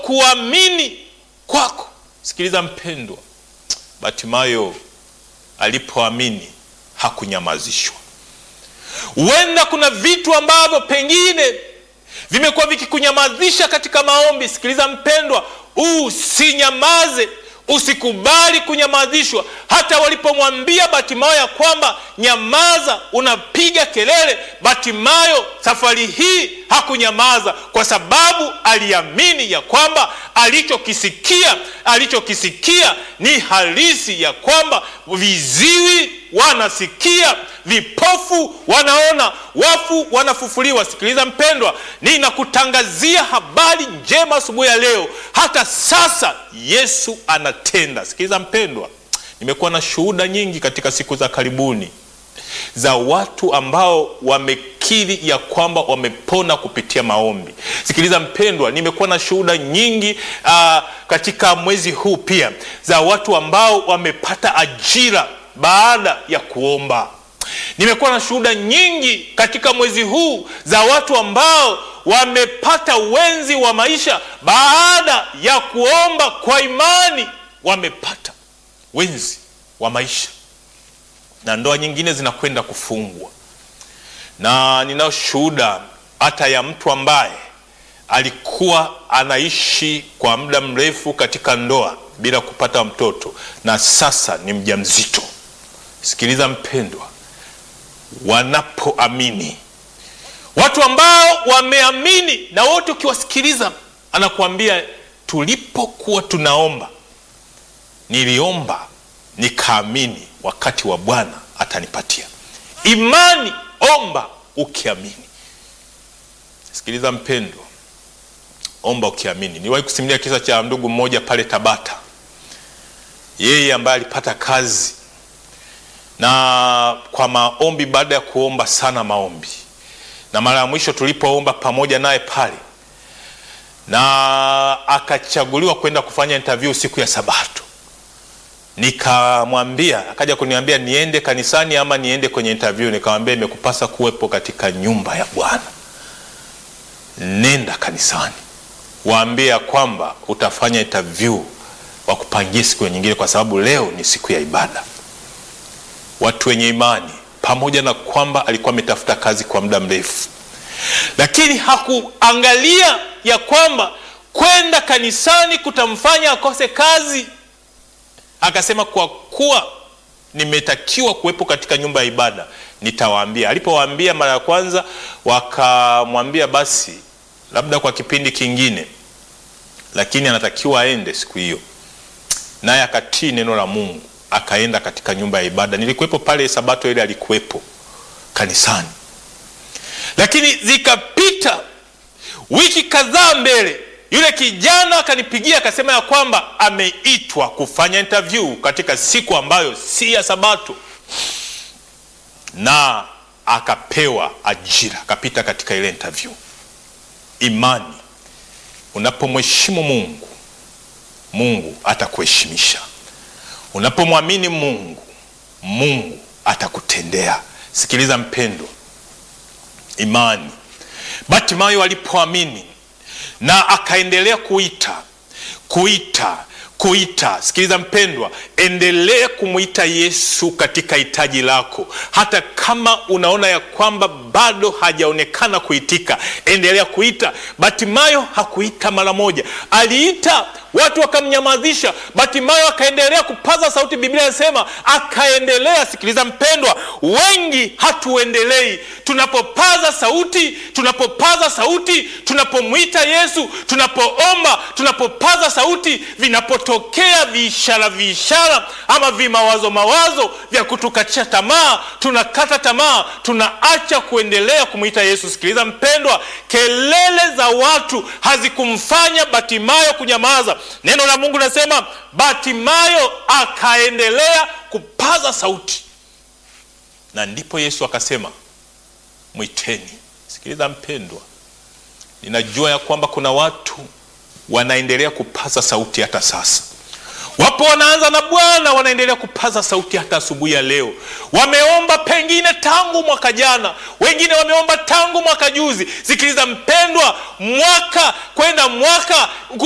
kuamini kwako. Sikiliza mpendwa, Batimayo alipoamini hakunyamazishwa. Huenda kuna vitu ambavyo pengine vimekuwa vikikunyamazisha katika maombi. Sikiliza mpendwa, usinyamaze, usikubali kunyamazishwa. Hata walipomwambia Batimayo ya kwamba nyamaza, unapiga kelele, Batimayo safari hii hakunyamaza, kwa sababu aliamini ya kwamba alichokisikia alichokisikia ni halisi, ya kwamba viziwi wanasikia, vipofu wanaona, wafu wanafufuliwa. Sikiliza mpendwa, ninakutangazia habari njema asubuhi ya leo. Hata sasa Yesu anatenda. Sikiliza mpendwa, nimekuwa na shuhuda nyingi katika siku za karibuni za watu ambao wamekiri ya kwamba wamepona kupitia maombi. Sikiliza mpendwa, nimekuwa na shuhuda nyingi uh, katika mwezi huu pia za watu ambao wamepata ajira baada ya kuomba. Nimekuwa na shuhuda nyingi katika mwezi huu za watu ambao wamepata wenzi wa maisha baada ya kuomba kwa imani, wamepata wenzi wa maisha na ndoa nyingine zinakwenda kufungwa. Na ninao shuhuda hata ya mtu ambaye alikuwa anaishi kwa muda mrefu katika ndoa bila kupata mtoto na sasa ni mjamzito. Sikiliza mpendwa, wanapoamini, watu ambao wameamini, na wote ukiwasikiliza, anakuambia tulipokuwa tunaomba, niliomba nikaamini wakati wa Bwana atanipatia. Imani, omba ukiamini. Sikiliza mpendwa, omba ukiamini. Niliwahi kusimulia kisa cha ndugu mmoja pale Tabata, yeye ambaye alipata kazi na kwa maombi, baada ya kuomba sana maombi, na mara ya mwisho tulipoomba pamoja naye pale, na akachaguliwa kwenda kufanya interview siku ya Sabato nikamwambia akaja kuniambia niende kanisani ama niende kwenye interview. Nikamwambia imekupasa kuwepo katika nyumba ya Bwana, nenda kanisani, waambie ya kwamba utafanya interview, wakupangie siku nyingine, kwa sababu leo ni siku ya ibada. Watu wenye imani, pamoja na kwamba alikuwa ametafuta kazi kwa muda mrefu, lakini hakuangalia ya kwamba kwenda kanisani kutamfanya akose kazi akasema kwa kuwa nimetakiwa kuwepo katika nyumba ya ibada nitawaambia. Alipowaambia mara ya kwanza, wakamwambia basi labda kwa kipindi kingine, lakini anatakiwa aende siku hiyo, naye akatii neno la Mungu akaenda katika nyumba ya ibada. Nilikuwepo pale Sabato ile, alikuwepo kanisani, lakini zikapita wiki kadhaa mbele yule kijana akanipigia akasema ya kwamba ameitwa kufanya interview katika siku ambayo si ya Sabato, na akapewa ajira, akapita katika ile interview. Imani, unapomheshimu Mungu, Mungu atakuheshimisha. Unapomwamini Mungu, Mungu atakutendea. Sikiliza mpendwa, imani. Batimayo alipoamini na akaendelea kuita kuita kuita. Sikiliza mpendwa, endelea kumwita Yesu katika hitaji lako, hata kama unaona ya kwamba bado hajaonekana kuitika, endelea kuita. Batimayo hakuita mara moja, aliita watu wakamnyamazisha. Batimayo akaendelea kupaza sauti, Biblia inasema akaendelea. Sikiliza mpendwa, wengi hatuendelei. Tunapopaza sauti, tunapopaza sauti, tunapomwita Yesu, tunapoomba, tunapopaza sauti, vinapotokea viishara viishara ama vimawazo mawazo vya kutukatisha tamaa, tunakata tamaa, tunaacha kuendelea kumwita Yesu. Sikiliza mpendwa, kelele za watu hazikumfanya Batimayo kunyamaza. Neno la Mungu linasema Batimayo akaendelea kupaza sauti, na ndipo Yesu akasema mwiteni. Sikiliza mpendwa, ninajua ya kwamba kuna watu wanaendelea kupaza sauti hata sasa. Wapo wanaanza na Bwana, wanaendelea kupaza sauti hata asubuhi ya leo. Wameomba pengine tangu mwaka jana, wengine wameomba tangu mwaka juzi. Sikiliza mpendwa, mwaka kwenda mwaka